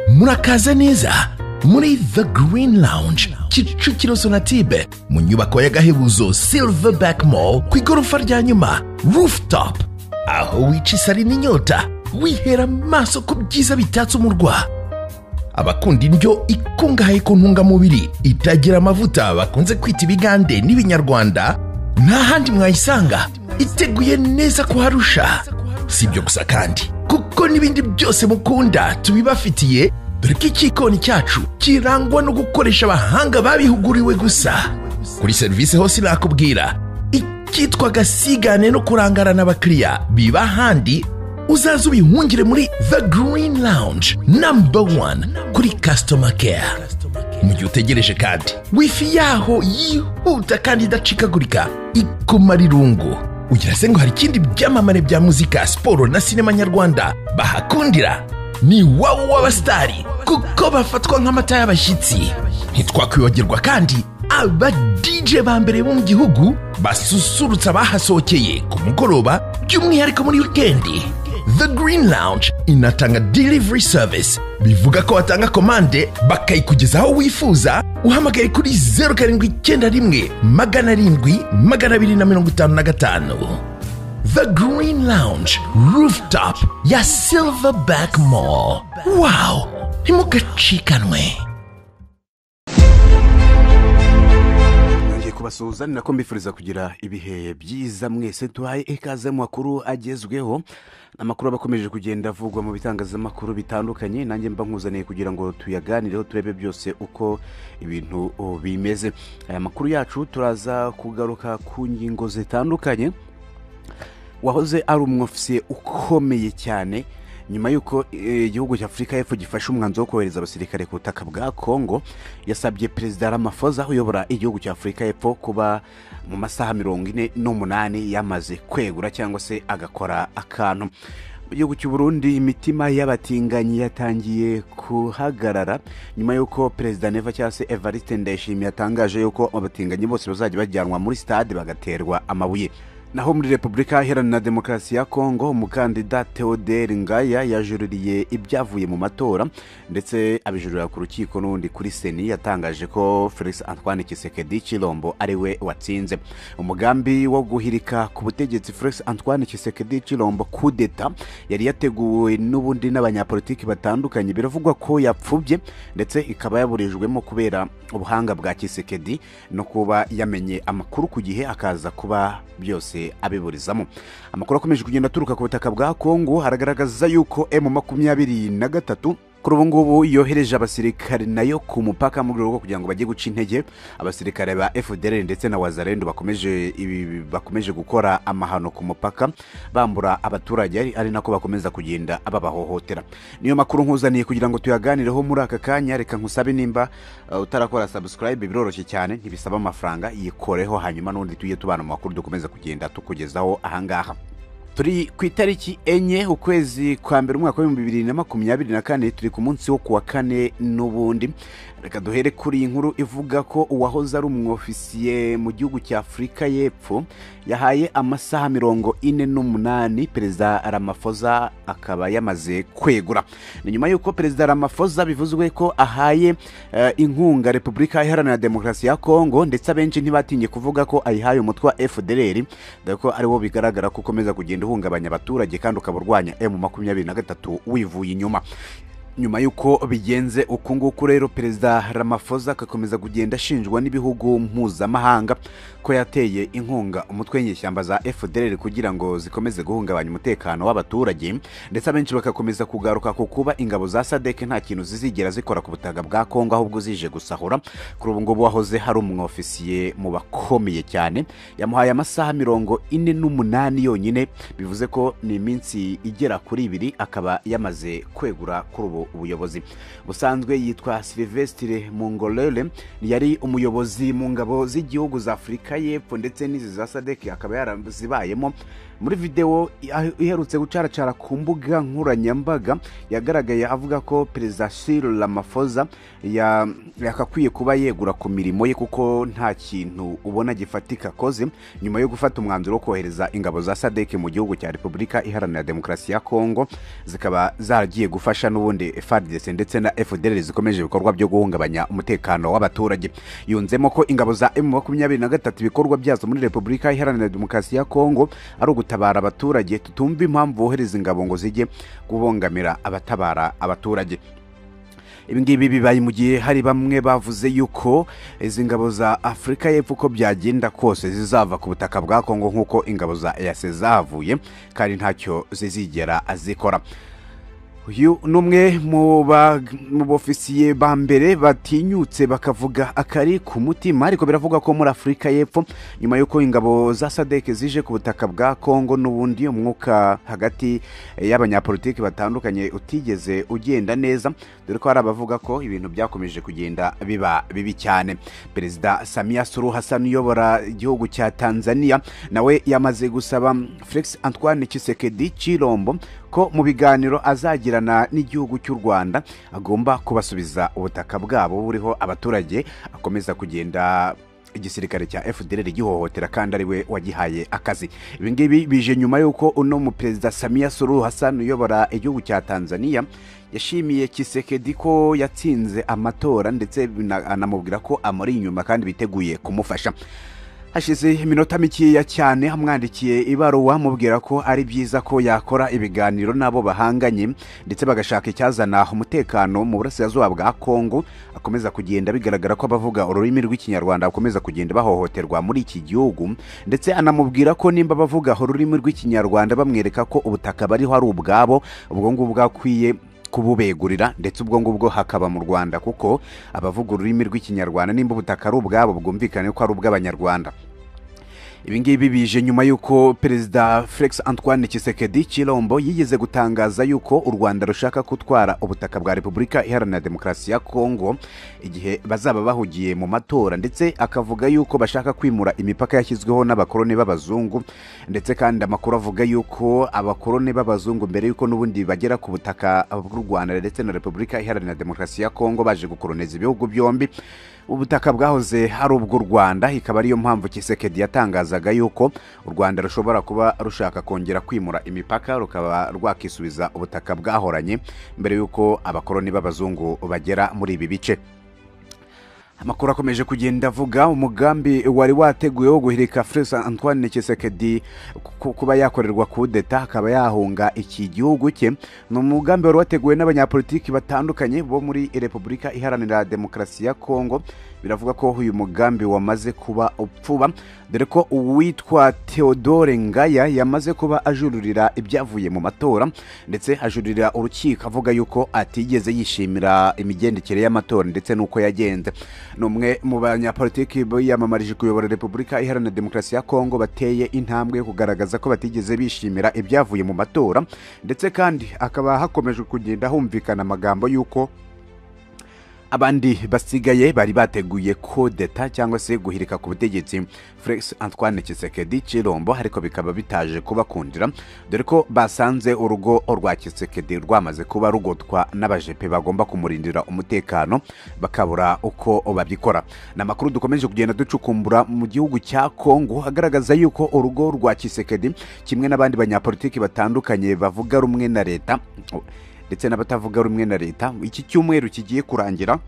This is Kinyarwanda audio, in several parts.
murakaza neza muri the green lounge kicukiro sonatube mu nyubako y'agahebuzo silverback mall ku igorofa rya nyuma rooftop aho wica isari n'inyota wihera amaso ku byiza bitatse umurwa abakunda indyo ikungahaye ku ntungamubiri itagira amavuta bakunze kwita ibigande n'ibinyarwanda nta handi mwayisanga iteguye neza kuharusha si ibyo gusa kandi kuko n'ibindi byose mukunda tubibafitiye dore ko icyikoni cyacu kirangwa no gukoresha abahanga babihuguriwe gusa kuri serivisi hose nakubwira icyitwa gasigane no kurangarana abakiriya biba ahandi uzaze ubihungire muri the green lounge number one kuri customer care mu gihe utegereje kandi wifi yaho yihuta kandi idacikagurika ikumara irungu ugira se ngo hari ikindi byamamare bya muzika siporo na sinema nyarwanda bahakundira ni wowe w'abasitari kuko bafatwa nk'amata y'abashyitsi ntitwakwibagirwa kandi aba DJ ba mbere bo mu gihugu basusurutsa abahasohokeye ku mugoroba by'umwihariko muri wikendi The Green Lounge inatanga delivery service bivuga ko watanga komande bakayikugeza aho wifuza uhamagaye kuri zeru karindwi icyenda rimwe magana arindwi magana abiri na mirongo itanu na gatanu The Green Lounge rooftop ya Silverback Mall wow ntimugacikanwe ngiye kubasuhuza ni nako mbifuriza kugira ibihe byiza mwese tuhaye ikaze mu makuru agezweho amakuru aba akomeje kugenda avugwa mu bitangazamakuru bitandukanye nanjye mba nkuzaniye kugira ngo tuyaganireho turebe byose uko ibintu oh, bimeze aya makuru yacu turaza kugaruka ku ngingo zitandukanye wahoze ari umwofisiye ukomeye cyane nyuma y'uko eh, igihugu cya afurika y'epfo gifashe umwanzuro wo kohereza abasirikare ku butaka bwa kongo yasabye perezida ramafoza uyobora igihugu cya afurika y'epfo kuba mu masaha mirongo ine n'umunani yamaze kwegura cyangwa se agakora akantu mu gihugu cy'u burundi imitima y'abatinganyi yatangiye kuhagarara nyuma y'uko perezida neva cyangwa se evariste ndayishimiye yatangaje y'uko abatinganyi bose bazajya bajyanwa muri stade bagaterwa amabuye naho muri repubulika iharanira demokarasi ya kongo umukandida theodore ngaya yajuririye ibyavuye mu matora ndetse abijurira ku rukiko n'ubundi kuri seni yatangaje ko felix antoine kisekedi kirombo ari we watsinze umugambi wo guhirika ku butegetsi felix antoine kisekedi kirombo kudeta yari yateguwe n'ubundi n'abanyapolitiki batandukanye biravugwa ko yapfubye ndetse ikaba yaburijwemo kubera ubuhanga bwa kisekedi no kuba yamenye amakuru ku gihe akaza kuba byose abiburizamo amakuru akomeje kugenda aturuka ku butaka bwa kongo haragaragaza yuko emu makumyabiri na gatatu kuri ubu ngubu yohereje abasirikare nayo ku mupaka mu rwego rwo kugira ngo bajye guca intege abasirikare ba fdr ndetse na wazarendo bakomeje ibi- bakomeje gukora amahano ku mupaka bambura abaturage ari- ari nako bakomeza kugenda babahohotera niyo makuru nkuzaniye kugira ngo tuyaganireho muri aka kanya reka nkusabe nimba uh, utarakora subscribe biroroshye cyane ntibisaba amafaranga yikoreho hanyuma n'undi tujye tubana mu makuru dukomeza kugenda tukugezaho ahangaha turi ku itariki enye ukwezi kwa mbere umwaka w'ibihumbi bibiri na makumyabiri na kane turi ku munsi wo kuwa kane n'ubundi reka duhere kuri iyi nkuru ivuga ko uwahoze ari umwofisiye mu gihugu cya afurika y'epfo yahaye amasaha mirongo ine n'umunani perezida ramafoza akaba yamaze kwegura ni nyuma y'uko perezida ramafoza bivuzwe ko ahaye eh, inkunga repubulika iharanira demokarasi ya kongo ndetse abenshi ntibatinye kuvuga ko ayihaye umutwe wa fdr dore ko ari wo bigaragara ko ukomeza kugenda uhungabanya abaturage kandi ukaba urwanya emu makumyabiri na gatatu wivuye inyuma nyuma y'uko bigenze uku nguku rero perezida ramafoza agakomeza kugenda ashinjwa n'ibihugu mpuzamahanga ko yateye inkunga umutwe w'inyeshyamba za fdr kugira ngo zikomeze guhungabanya umutekano w'abaturage ndetse abenshi bagakomeza kugaruka ku kuba ingabo za sadek nta kintu zizigera zikora ku butaka bwa kongo ahubwo zije gusahura kuri ubu ngubu wahoze hari umwofisiye mu bakomeye cyane yamuhaye amasaha mirongo ine n'umunani yonyine bivuze ko ni iminsi igera kuri ibiri akaba yamaze kwegura kuri ubu ubuyobozi busanzwe yitwa silvestre mungolele yari umuyobozi mu ngabo z'igihugu za afurika y'epfo ndetse n'izi za sadek akaba yarazibayemo muri videwo iherutse gucaracara ku mbuga nkoranyambaga yagaragaye avuga ko perezida Cyril Ramaphosa ya- yakakwiye kuba yegura ku mirimo ye kuko nta kintu ubona gifatika akoze nyuma yo gufata umwanzuro wo kohereza ingabo za sadeke mu gihugu cya repubulika iharanira demokarasi ya kongo zikaba zaragiye gufasha n'ubundi fardc ndetse na fdr zikomeje ibikorwa byo guhungabanya umutekano w'abaturage yunzemo ko ingabo za m makumyabiri na gatatu ibikorwa byazo muri repubulika iharanira demokarasi ya kongo ari ugutabara abaturage tutumva impamvu bohereza ingabo ngo zijye kubongamira abatabara abaturage ibi ngibi bibaye mu gihe hari bamwe bavuze yuko izi ngabo za afurika y'epfo uko byagenda kose zizava ku butaka bwa kongo nk'uko ingabo za eyase zahavuye kandi ntacyo zizigera zikora uyu ni umwe mu ba- mu bofisiye ba mbere batinyutse bakavuga akari ku mutima ariko biravugwa ko muri afurika y'epfo nyuma y'uko ingabo za sadek zije ku butaka bwa kongo n'ubundi umwuka hagati y'abanyapolitiki batandukanye utigeze ugenda neza dore ko hari abavuga ko ibintu byakomeje kugenda biba bibi cyane perezida samiya suru hassan uyobora igihugu cya tanzania nawe yamaze gusaba felix antoine kisekedi cirombo ko mu biganiro azagirana n'igihugu cy'u rwanda agomba kubasubiza ubutaka bwabo buriho abaturage akomeza kugenda igisirikare cya fdr gihohotera kandi ari we wagihaye akazi ibi ngibi bije nyuma y'uko uno muperezida samiya suru hassan uyobora igihugu cya tanzania yashimiye kisekedi ko yatsinze amatora ndetse bina- anamubwira ko amuri inyuma kandi biteguye kumufasha hashize iminota mikeya cyane amwandikiye ibaruwa amubwira ko ari byiza ko yakora ibiganiro n'abo bahanganye ndetse bagashaka icyazana umutekano mu burasirazuba bwa kongo akomeza kugenda bigaragara ko abavuga ururimi rw'ikinyarwanda bakomeza kugenda bahohoterwa muri iki gihugu ndetse anamubwira ko nimba abavuga ururimi rw'ikinyarwanda bamwereka ko ubutaka bariho ari ubwabo ubwo ngubwo akwiye kububegurira ndetse ubwo ngubwo hakaba mu rwanda kuko abavuga ururimi rw'ikinyarwanda nimba ubutaka ari ubwabo bwumvikane ko ari ubw'abanyarwanda ibi ngibi bije nyuma y'uko perezida felix antoine kisekedi kirombo yigeze gutangaza y'uko u rwanda rushaka gutwara ubutaka bwa repubulika iharanira demokarasi ya kongo igihe bazaba bahugiye mu matora ndetse akavuga y'uko bashaka kwimura imipaka yashyizweho n'abakoroni b'abazungu ndetse kandi amakuru avuga y'uko abakoroni b'abazungu mbere y'uko n'ubundi bagera ku butaka bw'u rwanda ndetse na repubulika iharanira demokarasi ya kongo baje gukoroniza ibihugu byombi ubutaka bwahoze ari ubw'u rwanda ikaba ariyo mpamvu kisekedi yatangazaga yuko u rwanda rushobora kuba rushaka kongera kwimura imipaka rukaba rwakisubiza ubutaka bwahoranye mbere y'uko abakoroni b'abazungu bagera muri ibi bice amakuru akomeje kugenda avuga umugambi wari wateguwe wo guhirika felix antoine kisekedi ku- kuba yakorerwa kudeta akaba yahunga iki gihugu cye ni umugambi wari wateguwe n'abanyapolitiki batandukanye bo muri repubulika iharanira demokarasi ya kongo biravuga ko uyu mugambi wamaze kuba upfuba dore ko uwitwa theodore ngaya yamaze kuba ajururira ibyavuye mu matora ndetse ajurira urukiko avuga yuko atigeze yishimira imigendekere y'amatora ndetse n'uko yagenze ni umwe mu banyapolitiki biyamamarije kuyobora repubulika iharanira demokarasi ya kongo bateye intambwe yo kugaragaza ko batigeze bishimira ibyavuye mu matora ndetse kandi hakaba hakomeje kugenda humvikana amagambo y'uko abandi basigaye bari bateguye kodeta cyangwa se guhirika ku butegetsi felix antoine kisekedi cirombo ariko bikaba bitaje kubakundira dore ko basanze urugo rwa kisekedi rwamaze kuba rugotwa n'abajepe bagomba kumurindira umutekano bakabura uko babikora ni amakuru dukomeje kugenda ducukumbura mu gihugu cya kongo agaragaza yuko urugo rwa kisekedi kimwe n'abandi banyapolitiki batandukanye bavuga rumwe na leta ndetse n'abatavuga rumwe na leta iki cyumweru kigiye kurangira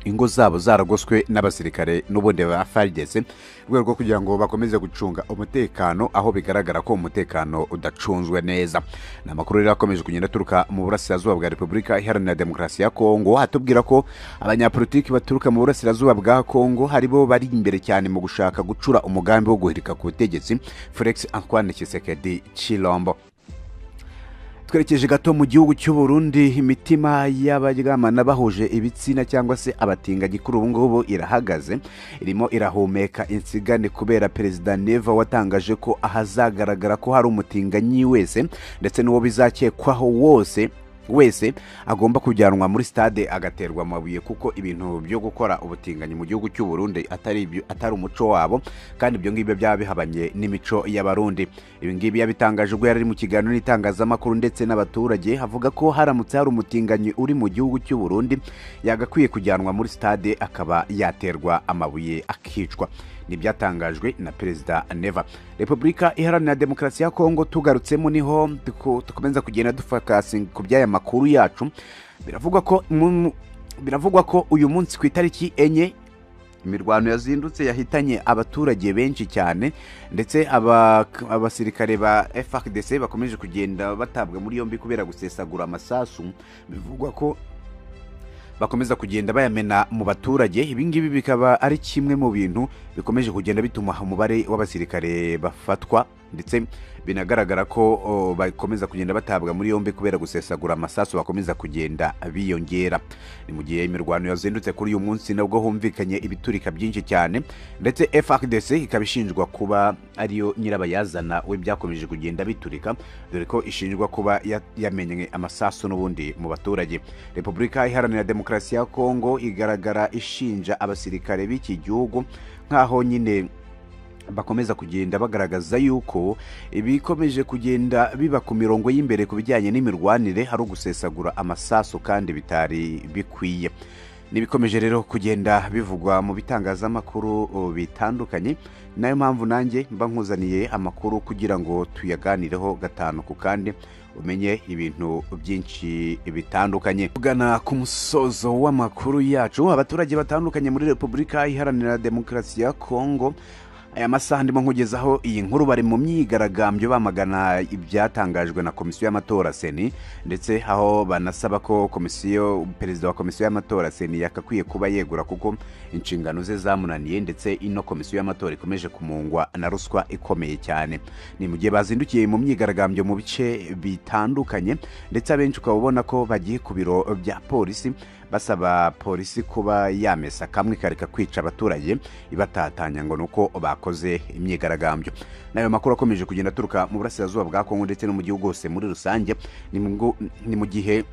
ingo zabo zaragoswe n'abasirikare n'ubundi ba fardc mu rwego rwo kugira ngo bakomeze gucunga umutekano aho bigaragara ko umutekano udacunzwe neza ni amakuru rero akomeje kugenda aturuka mu burasirazuba bwa repubulika iharanira demokarasi ya kongo atubwira ko abanyapolitiki baturuka mu burasirazuba bwa kongo haribo bari imbere cyane mu gushaka gucura umugambi wo guhirika ku butegetsi felix antoine kisekedi chilombo twerekeje gato mu gihugu cy'u Burundi imitima y'abaryamana bahuje ibitsina cyangwa se abatinganyi kuri ubu ngubu irahagaze irimo irahumeka insigane kubera perezida neva watangaje ko ahazagaragara ko hari umutinganyi wese ndetse n'uwo bizakekwaho wose wese agomba kujyanwa muri stade agaterwa amabuye kuko ibintu byo gukora ubutinganyi mu gihugu cy'u Burundi atari ibyo- atari umuco wabo kandi ibyo ngibyo byaba bihabanye n'imico y'abarundi ibi ngibi yabitangaje ubwo yari ari mu kiganiro n'itangazamakuru ndetse n'abaturage havuga ko haramutse hari umutinganyi uri mu gihugu cy'u Burundi yagakwiye kujyanwa muri stade akaba yaterwa amabuye akicwa ntibyatangajwe na perezida neva repubulika iharanira demokarasi ya kongo tugarutsemo niho duko- dukomeza kugenda dufakasinga ku by'aya makuru yacu biravugwa ko mu- biravugwa ko uyu munsi ku itariki enye imirwano yazindutse yahitanye abaturage benshi cyane ndetse aba- abasirikare ba FARDC bakomeje kugenda batabwa muri yombi kubera gusesagura amasasu bivugwa ko bakomeza kugenda bayamena mu baturage ibi ngibi bikaba ari kimwe mu bintu bikomeje kugenda bituma umubare w'abasirikare bafatwa ndetse binagaragara ko o, bakomeza kugenda batabwa muri yombi kubera gusesagura amasasu bakomeza kugenda biyongera ni mu gihe imirwano yazindutse kuri uyu munsi nabwo humvikanye ibiturika byinshi cyane ndetse FARDC ikaba ishinjwa kuba ariyo nyirabayazana w'ibyakomeje kugenda biturika dore ko ishinjwa kuba ya- yamenye amasasu n'ubundi mu baturage repubulika iharanira demokarasi ya kongo igaragara ishinja abasirikare b'iki gihugu nk'aho nyine bakomeza kugenda bagaragaza yuko ibikomeje kugenda biba ku mirongo y'imbere ku bijyanye n'imirwanire hari ugusesagura amasasu kandi bitari bikwiye n'ibikomeje rero kugenda bivugwa mu bitangazamakuru o, bitandukanye nayo mpamvu nanjye mba nkuzaniye amakuru kugira ngo tuyaganireho gatanu ku kandi umenye ibintu byinshi bitandukanye tugana ku musozo w'amakuru yacu abaturage batandukanye muri repubulika iharanira demokarasi ya kongo aya masaha ndimo nkugezaho iyi nkuru bari mu myigaragambyo bamagana ibyatangajwe na komisiyo y'amatora seni ndetse aho banasaba ko komisiyo perezida wa komisiyo y'amatora seni yakakwiye kuba yegura kuko inshingano ze zamunaniye ndetse ino komisiyo y'amatora ikomeje kumungwa na ruswa ikomeye cyane ni mu gihe bazindukiye mu myigaragambyo mu bice bitandukanye ndetse abenshi ukaba ubona ko bagiye ku biro bya polisi basaba polisi kuba yamesa kamwe ikareka kwica abaturage ibatatanya ngo ni uko bakoze imyigaragambyo n'ayo makuru akomeje kugenda aturuka mu burasirazuba bwa kongo ndetse no mu gihugu hose muri rusange ni mu ngo- ni mu gihe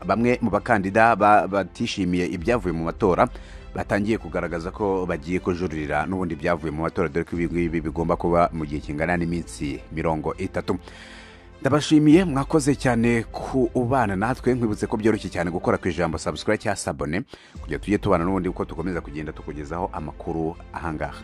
bamwe mu bakandida ba- batishimiye ibyavuye mu matora batangiye kugaragaza ko bagiye kujuririra n'ubundi byavuye mu matora dore ko ibi ngibi bigomba kuba mu gihe kingana n'iminsi mirongo itatu ndabashimiye mwakoze cyane kubana natwe nkwibutse ko byoroshye cyane gukora ku ijambo subscribe cyangwa sabone kugira tujye tubana n'ubundi kuko tukomeza kugenda tukugezaho amakuru ahangaha